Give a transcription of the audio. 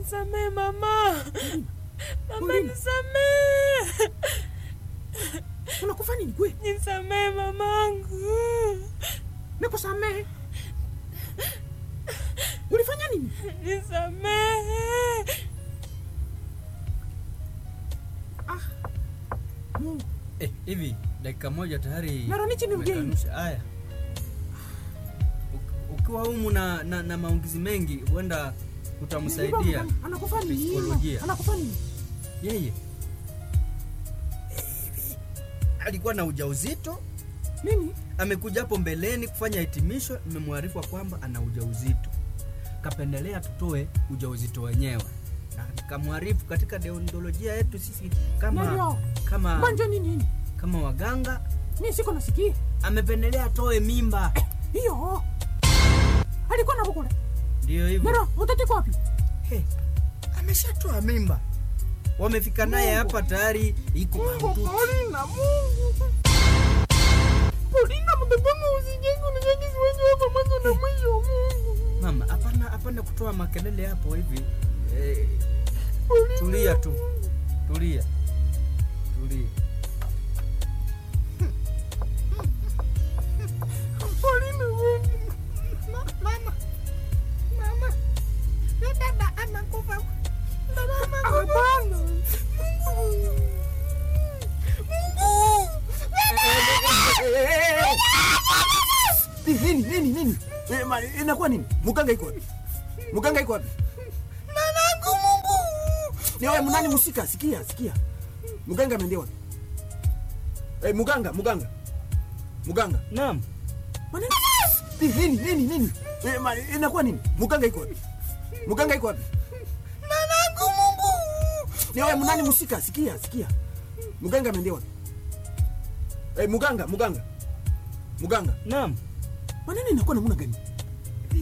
Nisamee mama. Mama Paulina. nisamee. Unakufa nini kwe? Nisamee mamangu. Nikusamehe. Ulifanya nini? Nisamee. Mungu. Eh, hivi dakika moja tayari Mara nichi ni mgeni. umekanusha. Haya, Uk- ukiwa humu na, na, na maongizi mengi huenda utamsaidia Ana- Anakufa nini? Psikolojia. Anakufa nini? yeye. Hivi alikuwa na ujauzito, Nini? amekuja hapo mbeleni kufanya hitimisho, nimemwarifu kwamba ana ujauzito, kapendelea tutoe ujauzito wenyewe na nikamwarifu katika deontolojia yetu sisi kama Ndio. kama Manja nini nini? kama waganga Mimi siko nasikia. amependelea atoe mimba. Hiyo. Alikuwa na bukule. Ndio hivyo. Mero, mtoto iko wapi? He, ameshatoa mimba, wamefika naye hapa tayari, iko mahututi. Paulina, Mungu. Paulina, mtoto wangu usijenge unijenge siwezi hapa mwanzo na mwisho Mungu. Mama, hapana hapana kutoa makelele hapo hivi. Eh, tulia tu, tulia, tulia. Paulina, Mungu. Mama. Mama. Na dada anakufa. Dada anakufa. Hapana. Mungu. Mungu. nini nini nini Eh, ma- inakuwa nini muganga iko wapi muganga iko wapi Nanangu Mungu. ni wewe mnani musika sikia sikia muganga ameendea wapi Eh, muganga muganga muganga Naam, maneno Ni- nini nini nini Eh, ma- inakuwa nini muganga iko wapi muganga iko wapi Nanangu Mungu. ni wewe mnani musika sikia sikia muganga ameendea wapi Eh, muganga muganga muganga naam. maneno inakuwa namuna gani